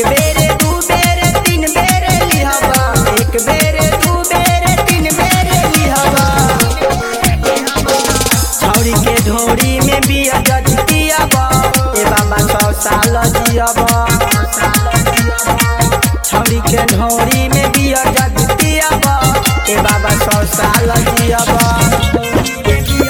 एक बेरे दू बेरे तीन बेरे लिहबा एक बेरे दू बेरे तीन बेरे लिहबा छौरी के ढोरी में बिया जज पियबा ए बाबा सौ साल जियबा छौरी के ढोरी में बिया जज पियबा ए बाबा सौ साल जियबा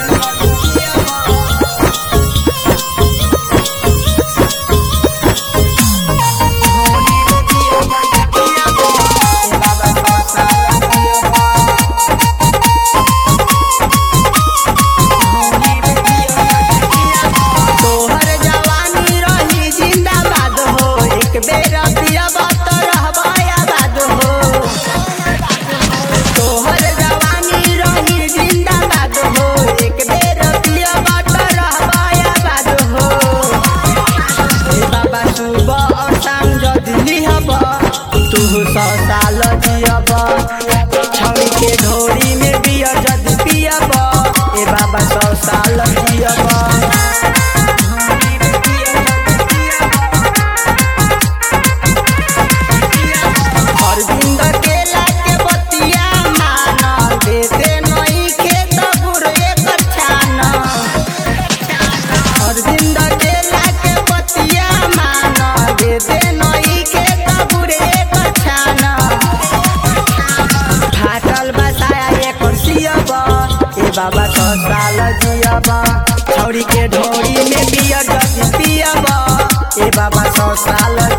तोहर जवानी रही जिंदाबाद हो एक बेर पियबा त रहबा आबाद हो तोहर जवानी रही जिंदाबाद हो एक बेर पियबा त रहबा आबाद हो ए बाबा सुबह और शाम जदि लिहब तू सौ साल जियब छौरी के ढोरी में बियर जदि पियब ए बाबा सौ साल जियब अरविंद केला के बतिया माना देते नई खेत बुरे कछाना अरविंद केला के बतिया माना देते नई खेत बुरे कछाना फाटल बसाया एक सियब ए बाबा सौ साल जियब छौरी के ढोरी में बियर जग पियब ए बाबा सौ साल